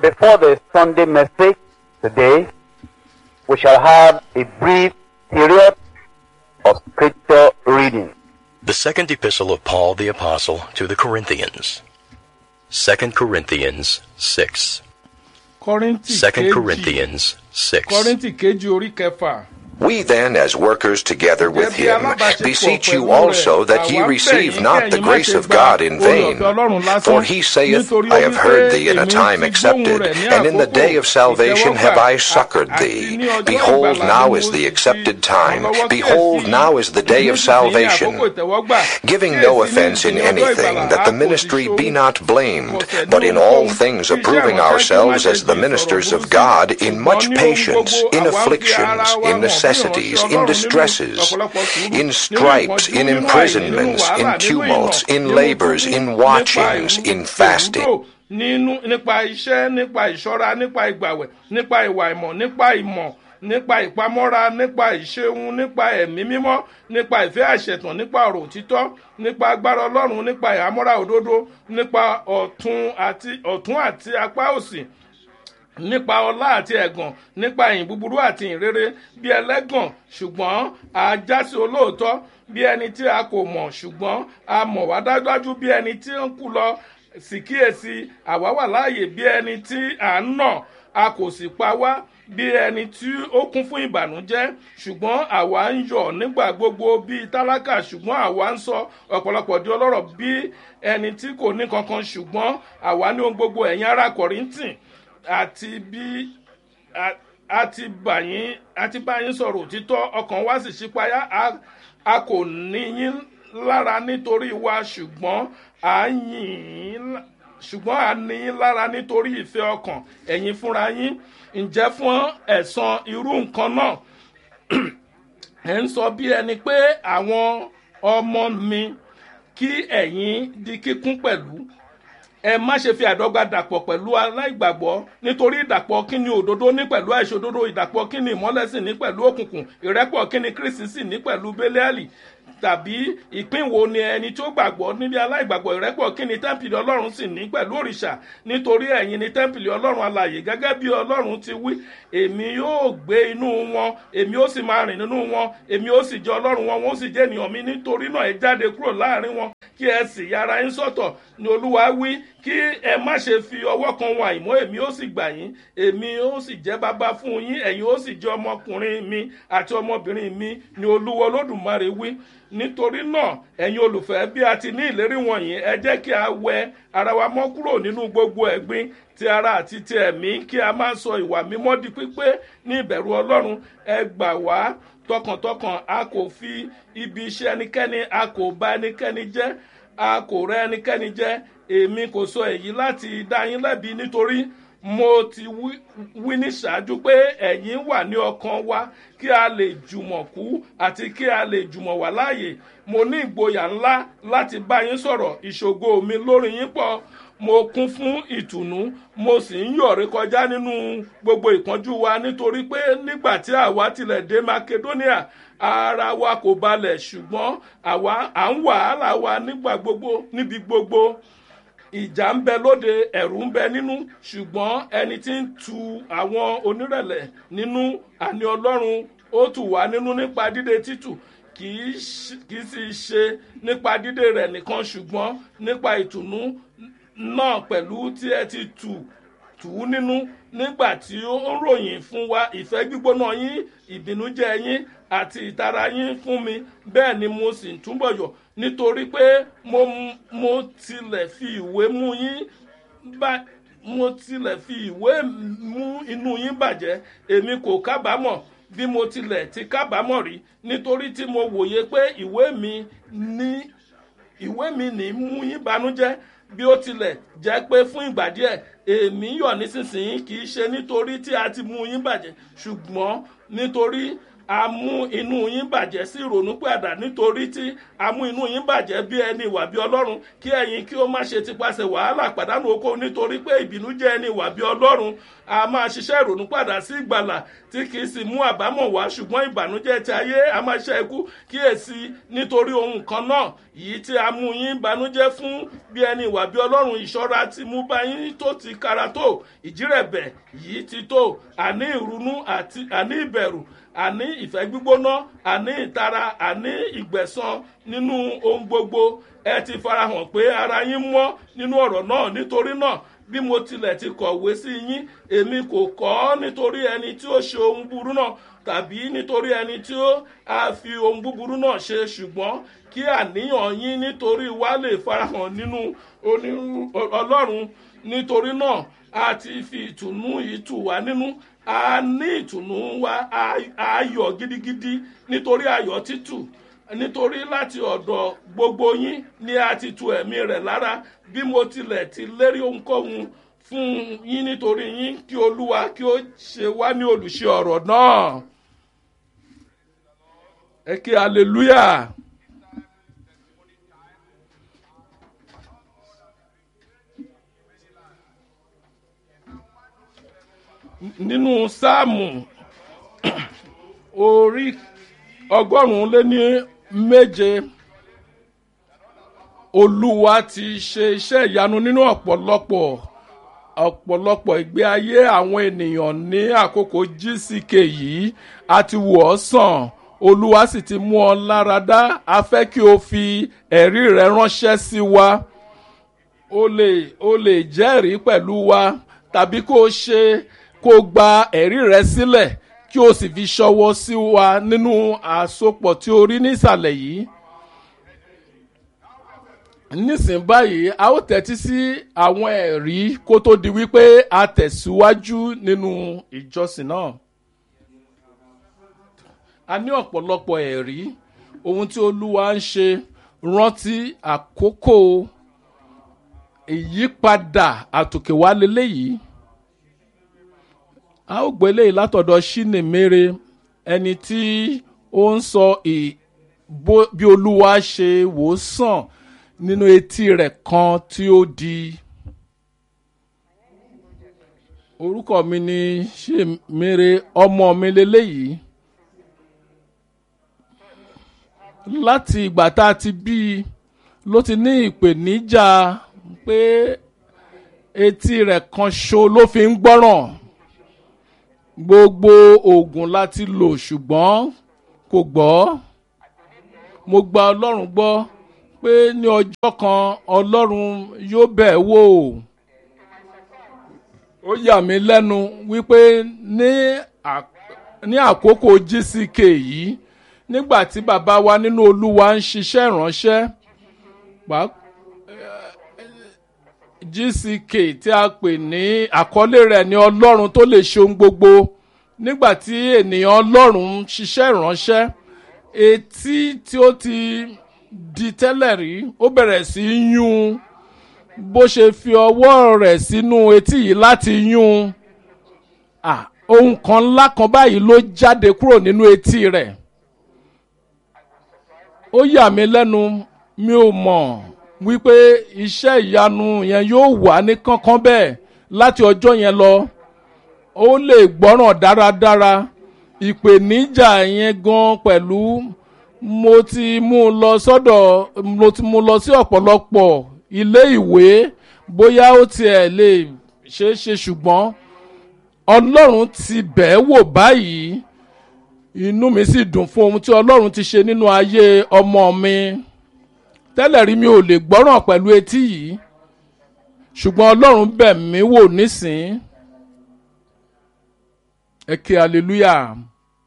Before the Sunday message today, we shall have a brief period of scripture reading. The second epistle of Paul the Apostle to the Corinthians. 2 Corinthians 6. kọ́ríntì 2 kejì Corinthians 6. kọ́ríntì kejì orí kẹfà. We then, as workers together with Gẹ́gẹ́ bí him, alábàáṣepọ̀ beseech you pẹ̀lú also rẹ̀, that ye àwa ń bẹ̀ receive yín not kí the ẹ̀yin má grace ṣe of gba God in vain. oore-ọ̀fẹ́ Ọlọ́run lásán. For he saith, Nítorí I ó have wí heard pé thee in a èmi time ti accepted, gbóhùn rẹ̀ ní and in the àkókò day of salvation ìtẹ́wọ́gbà, have I a- succored àti thee. ní ọjọ́ Behold, ìgbàlà now ni is mo the ti accepted time. rànlọ́wọ́ Behold, kíyèsí, now is the day of nísinsìnyí salvation. àkókò ìtẹ́wọ́gbà. Giving Kíyèsí, no offense in nísinsìnyí ọjọ́ anything, ìgbàlà, that a the kò sì ministry ṣohun be not blamed, kọsẹ̀ ní but in all ohunkóhun. things Iṣẹ́ approving ìránṣẹ́ kí ó má ourselves ṣe as the di ministers ìsọ̀rọ̀ of burúkú. God in much Ṣùgbọ́n ní ohun patience, gbogbo, in àwa ń fi afflictions, ara wa hàn in bí necessities, ìránṣẹ́ in Ọlọ́run nínú distresses, ọ̀pọ̀lọpọ̀ sùúrù, in nínú stripes, ìpọ́njú, in nínú àìní, imprisonments, nínú in wàhálà, nínú tumults, ìnà, in nínú labors, túbú, in nípa watchings, ìrú- in fasting. ìrúdò, nínú nípa iṣẹ́ nípa ìṣọ́ra nípa ìgbàwẹ̀ nípa ìwà ìmọ̀ nípa ìmọ̀ nípa ìpamọ́ra nípa ìṣeun nípa ẹ̀mí mímọ́ nípa ìfẹ́ àṣetàn nípa ọ̀rọ̀ òtítọ́ nípa agbára ọlọ́run nípa ìhámọ́ra òdodo nípa ọ̀tún àti ọ̀tún àti apá òsì nípa ọlá àti ẹ̀gàn nípa ìyìn búburú àti ìyìn rere bí ẹlẹ́gàn ṣùgbọ́n a jásí olóòótọ́ bí ẹni tí a kò mọ̀ ṣùgbọ́n a mọ̀ wá dájúdájú bí ẹni tí ń kú lọ sì kíyèsí àwa wà láàyè bí ẹni tí à ń nà a kò sì pa wá bí ẹni tí ó kún fún ìbànújẹ́ ṣùgbọ́n àwa ń yọ̀ nígbà gbogbo bíi tálákà ṣùgbọ́n àwa ń sọ ọ̀pọ̀lọpọ̀ di ọlọ́rọ̀ bí ẹni tí kò ní kankan ṣùgbọ́n àwa ní ohun gbogbo ẹ̀yin ará kọ̀ríntìn àti bí a- àti bàyín àti báyín sọ̀rọ̀ òtítọ́ ọkàn wa sì ṣípayá a- a kò ní yín lára nítorí wa ṣùgbọ́n à ń yìn yín lá- ṣùgbọ́n à ní yín lára nítorí ìfẹ́ ọkàn ẹ̀yin fúnra yín ǹjẹ́ fún ẹ̀san irú nǹkan náà ẹ̀ ń sọ bí ẹni pé àwọn ọmọ mi kí ẹ̀yin di kíkún pẹ̀lú ẹ má ṣe fi àdọ́gba dàpọ̀ pẹ̀lú aláìgbàgbọ́ nítorí ìdàpọ̀ kíni òdodo ní pẹ̀lú àìṣòdodo ìdàpọ̀ kíni ìmọ́lẹ̀ sì ní pẹ̀lú òkùnkùn ìrẹ́pọ̀ kíni kristi sì ní pẹ̀lú bẹ́lẹ́àlì tàbí ìpín wo ni ẹni tó gbàgbọ́ níbi aláìgbàgbọ́ ìrẹ́pọ̀ kíni tẹ́ḿpìlì ọlọ́run sì ní pẹ̀lú òrìṣà nítorí ẹ̀yin ni tẹ́ḿpìlì ọlọ́run alàyè gẹ́gẹ́ bí ọlọ́run ti wí èmi yóò gbé inú wọn èmi ó sì máa rìn nínú wọn èmi ó sì jẹ́ ọlọ́run wọn wọn ó sì jẹ́ ènìyàn mi nítorí náà ẹ jáde kúrò láàrin wọn kí ẹ sì yára yín sọ́tọ̀ ni olúwa wí kí ẹ má ṣe fi ọwọ́ kan wọn àìmọ́ èmi ó sì gbà yín èmi ó sì jẹ́ bàbá fún yín ẹ̀yin ó sì jẹ́ ọmọkùnrin mi àti ọmọbìnrin mi ni olúwa olódùmarè wí nítorí náà ẹ̀yin olùfẹ́ bí a ti ní ìlérí wọ̀nyí ẹ jẹ́ kí a wẹ ara wa mọ́ kúrò nínú gbogbo ẹ̀gbin ti ara àti ti ẹ̀mí kí a má sọ ìwà mímọ́ di pípé ní ìbẹ̀rù ọlọ́run ẹ gbà wá tọkàntọkàn a kò fi ibi iṣẹ́ ẹnikẹ́ni a kò bá ẹnikẹ́ni jẹ́ a kò rẹ́ ẹnikẹ́ni jẹ́ èmi kò sọ èyí láti dá yín lẹ́bi nítorí mo ti wí- wí ní ṣáájú pé ẹ̀yin wà ní ọkàn wa kí a lè jùmọ̀ kú àti kí a lè jùmọ̀ wà láàyè mo ní ìgboyà ńlá láti bá yín sọ̀rọ̀ ìṣògo mi lórí yín pọ̀ mo kún fún ìtùnú mo sì ń yọ̀rí kọjá nínú gbogbo ìpọ́njú wa nítorí pé nígbà tí àwa tilẹ̀ dé macedonia ara wa kò balẹ̀ ṣùgbọ́n àwa à ń wàhálà wa nígbà gbogbo níbi gbogbo ìjà ń bẹ lóde ẹ̀rù ń bẹ nínú ṣùgbọ́n ẹni tí ń tu àwọn onírẹ̀lẹ̀ nínú àní ọlọ́run ó tù wá nínú nípa dídé títù kì í ṣ- kì í sì ṣe nípa dídé rẹ̀ nìkan ṣùgbọ́n nípa ìtùnú náà pẹ̀lú tí ẹ ti tù tù ú nínú nígbà tí ó ń ròyìn fún wa ìfẹ́ gbígbóná yín ìbínújẹ́ yín àti ìtara yín fún mi bẹ́ẹ̀ ni mo sì ń túbọ̀ yọ̀ nítorí pé mo mo tilẹ̀ fi ìwé mú yín bá mo tilẹ̀ fi ìwé mú inú yín bàjẹ́ èmi kò kábàámọ̀ bí mo tilẹ̀ ti kábàámọ̀ rí nítorí tí mo wòye pé ìwé mi ní ìwé mi ní mú yín banújẹ́ bí ó tilẹ̀ jẹ́ pé fún ìgbà díẹ̀ èmi yọ̀ nísinsìnyí kì í ṣe nítorí tí a ti mú yín bàjẹ́ ṣùgbọ́n nítorí a mú inú yín bàjẹ́ sí ìrònú padà nítorí tí a mú inú yín bàjẹ́ bí ẹni ìwà bí ọlọ́run kí ẹ̀yin kí ó má ṣe tipasẹ̀ wàhálà pàdánù oko nítorí pé ìbínú jẹ́ ẹni ìwà bí ọlọ́run a máa ṣiṣẹ́ ìrònú padà sí ìgbàlà tí kì í sì mú àbámọ̀ wá ṣùgbọ́n ìbànújẹ́ ti ayé a máa ṣe ikú kíyèsí nítorí ohun kan náà yìí tí a mú yín banújẹ́ fún bí ẹni ìwà bí ọlọ́run ìṣọ́ra ti mú bá yín tó ti kára tó ìjírẹ̀bẹ̀ yìí ti tó àní ìrunú àti àní ìbẹ̀rù àní ìfẹ́ gbígbóná àní ìtara àní ìgbẹ̀san nínú ohun gbogbo ẹ ti farahàn pé ara yín mọ́ nínú ọ̀rọ̀ náà nítorí náà bí mo tilẹ̀ ti kọ̀wé sí yín èmi kò kọ́ ọ́ nítorí ẹni tí ó ṣe ohun burú náà tàbí nítorí ẹni tí ó a fi ohun búburú náà ṣe ṣùgbọ́n kí àníyàn yín nítorí wa lè farahàn nínú onírú- ọlọ́run nítorí náà a ti fi ìtùnú yìí tù wá nínú a ní ìtùnú wa a- ayọ̀ gidigidi nítorí ayọ̀ títù nítorí láti ọ̀dọ̀ gbogbo yín ni a ti tu ẹ̀mí rẹ̀ lára bí mo tilẹ̀ ti lérí ohunkóhun fún yín nítorí yín kí olúwa kí ó ṣe wá ní olùṣe ọ̀rọ̀ náà ẹ kí hallelujah. nínú sáàmù orí ọgọ́rùn-ún lé ní méje olúwa ti ṣe iṣẹ́ ìyanu nínú ọ̀pọ̀lọpọ̀ ọ̀pọ̀lọpọ̀ ìgbé ayé àwọn ènìyàn ní àkókò gck yìí a ti wò ọ́ sàn olúwa sì ti mú ọ lára dá a fẹ́ kí o fi ẹ̀rí rẹ ránṣẹ́ sí wa o lè o lè jẹ́rìí pẹ̀lú wa tàbí kó o ṣe kó o gba ẹ̀rí rẹ sílẹ̀ kí o sì fi ṣọwọ́ sí wa nínú àsopọ̀ tí o rí nísàlẹ̀ yìí nísìn báyìí a ó tẹ́tí sí àwọn ẹ̀rí kó tó di wípé a tẹ̀síwájú nínú ìjọsìn náà. a ní ọ̀pọ̀lọpọ̀ ẹ̀rí ohun tí olúwa ń ṣe rántí àkókò ìyípadà àtòkèwá leléyìí. a ó gbé eléyìí látọ̀dọ̀ ṣínèmére ẹni tí ó ń sọ ì- bó- bí olúwa ṣe wò ó sàn nínú etí rẹ̀ kan tí ó di. orúkọ mi ni ṣèmére ọmọ mi leléyìí láti ìgbà tá a ti bí i ló ti ní ìpèníjà pé etí rẹ̀ kan ṣo ló fi ń gbọ́ràn gbogbo oògùn láti lò ṣùgbọ́n kò gbọ́ mo gba ọlọ́run gbọ́ pé ní ọjọ́ kan ọlọ́run yóò bẹ̀ ẹ́ wò ó yà mí lẹ́nu wípé ní à- ní àkókò gck yìí nígbà tí bàbá wa nínú olúwa ń ṣiṣẹ́ ìránṣẹ́ pàá- gck tí a pè ní àkọlé rẹ̀ ní ọlọ́run tó lè ṣe ohun gbogbo nígbà tí ènìyàn ọlọ́run ń ṣiṣẹ́ ìránṣẹ́ etí tí ó ti di tẹ́lẹ̀ rí ó bẹ̀rẹ̀ sí í yún bó ṣe fi ọwọ́ rẹ̀ sínú etí yìí láti yún ah, ohun kan ńlá kan báyìí ló jáde kúrò nínú etí rẹ̀ ó yà mí lẹ́nu mi ò mọ̀ wípé iṣẹ́ ìyanu yẹn yóò wà ní kánkán bẹ́ẹ̀ láti ọjọ́ yẹn lọ ó lè gbọ́ràn dáradára ìpèníjà yẹn gan pẹ̀lú mo ti mú un lọ sọ́dọ̀ mo ti mú un lọ sí ọ̀pọ̀lọpọ̀ ilé ìwé bóyá ó tiẹ̀ lè ṣeé ṣe ṣùgbọ́n ọlọ́run ti bẹ̀ẹ́ wò báyìí inú mi sì dùn fún ohun tí ọlọ́run ti ṣe nínú ayé ọmọ mi tẹ́lẹ̀ rí mi ò lè gbọ́ràn pẹ̀lú etí yìí ṣùgbọ́n ọlọ́run bẹ̀ mí wò nísìn ẹ ké hallelujah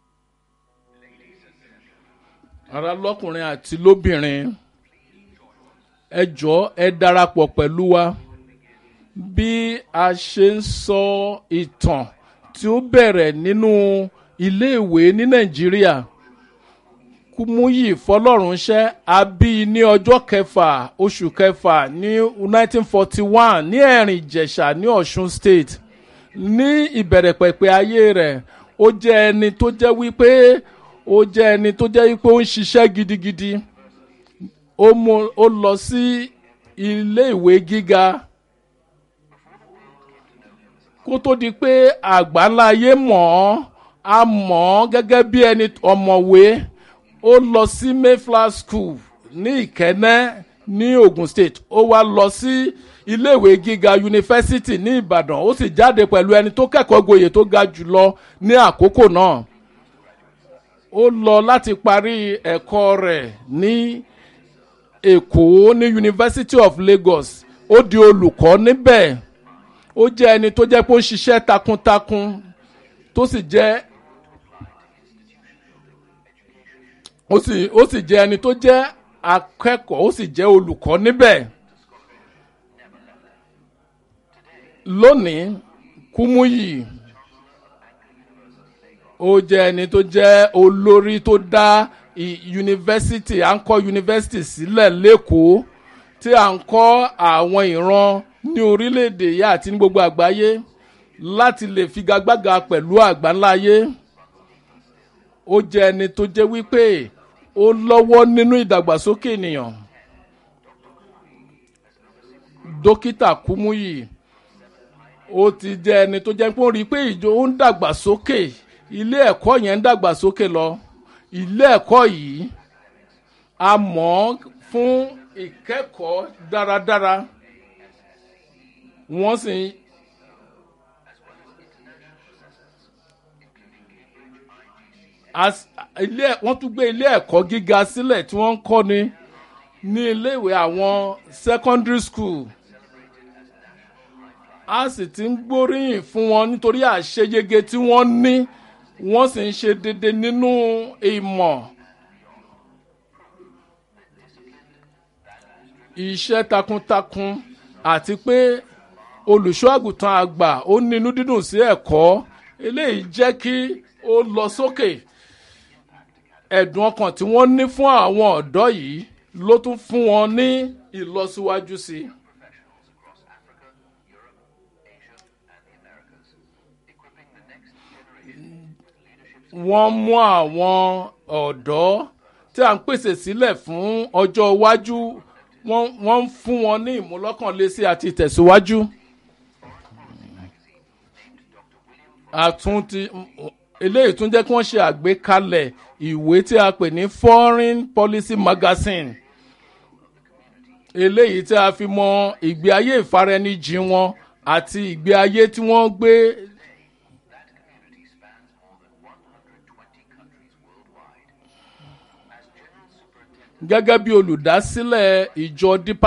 ara lọ́kùnrin àti lóbìnrin ẹ jọ̀ọ́ ẹ darapọ̀ pẹ̀lú wa bí a ṣe ń sọ ìtàn tí ó bẹ̀rẹ̀ nínú iléèwé ní nàìjíríà kúmúyì fọlọ́runṣẹ́ a bí i ní ọjọ́ kẹfà oṣù kẹfà ní 1941 ní ẹ̀rìn ìjẹ̀ṣà ní ọ̀ṣun state ní ìbẹ̀rẹ̀ pẹ̀pẹ̀ ayé rẹ̀ ó jẹ́ ẹni tó jẹ́ wípé ó jẹ́ ẹni tó jẹ́ pé ó ń ṣiṣẹ́ gidigidi ó mú ó lọ sí ilé ìwé gíga kó tó di pé àgbáláyé mọ̀ ọ́ a mọ̀ ọ́ gẹ́gẹ́ bí ẹni ọ̀mọ̀wé ó lọ sí mayflower school ní ìkẹ́nẹ́ ní ogun state ó wá lọ sí iléèwé gíga yunifásitì ní ìbàdàn ó sì jáde pẹ̀lú ẹni tó kẹ́kọ̀ọ́ gboyè tó ga jùlọ ní àkókò náà ó lọ láti parí ẹ̀kọ́ rẹ̀ ní èkó ní university of lagos ó di olùkọ́ níbẹ̀ ó jẹ́ ẹni tó jẹ́ pé ó ń ṣiṣẹ́ takuntakun tó sì jẹ́ ó sì ó sì jẹ́ ẹni tó jẹ́ akẹ́kọ̀ọ́ ó sì jẹ́ olùkọ́ níbẹ̀. lónìí kúmúyì ó jẹ́ ẹni tó jẹ́ olórí tó dá yunifásitì à ń kọ́ yunifásitì sílẹ̀ lẹ́kọ̀ọ́ tí à ń kọ́ àwọn ìran ní orílẹ̀-èdè yìí àti ní gbogbo àgbáyé láti lè figagbága pẹ̀lú àgbáńláyé ó jẹ́ ẹni tó jẹ́ wípé ó lọ́wọ́ nínú ìdàgbàsókè ènìyàn dókítà kúmúyì ó ti jẹ́ ẹni tó jẹ́ pé ó rí i pé ìjọ ó ń dàgbàsókè ilé ẹ̀kọ́ yẹn ń dàgbàsókè lọ ilé ẹ̀kọ́ yìí a mọ̀ ọ́ fún ìkẹ́kọ̀ọ́ dáradára wọ́n sì ń wọ́n tún gbé ilé ẹ̀kọ́ gíga sílẹ̀ tí wọ́n ń kọ́ni ní iléèwé àwọn secondary school a sì ti ń gbóríyìn fún wọn nítorí àṣeyege tí wọ́n ní wọ́n sì ń ṣe déédéé nínú ìmọ̀ iṣẹ́ takuntakun àti pé olùṣọ́ àgùntàn àgbà ó nínú dídùn sí ẹ̀kọ́ eléyìí jẹ́ kí ó lọ sókè ẹ̀dùn ọkàn tí wọ́n ní fún àwọn ọ̀dọ́ yìí ló tún fún wọn ní ìlọsíwájú sí i. wọ́n mú àwọn ọ̀dọ́ tí à ń pèsè sílẹ̀ fún ọjọ́ iwájú wọ́n ń fún wọn ní ìmúlọ́kànlésí àti ìtẹ̀síwájú. àtúntì eléyìí tún jẹ́ kí wọ́n ṣe àgbékalẹ̀ ìwé tí a pè ní foreign policy magazine eléyìí tí a fi mọ ìgbé ayé ìfaraẹnijìn wọn àti ìgbé ayé tí wọ́n gbé gẹ́gẹ́ bí olùdásílẹ̀ ìjọ dípà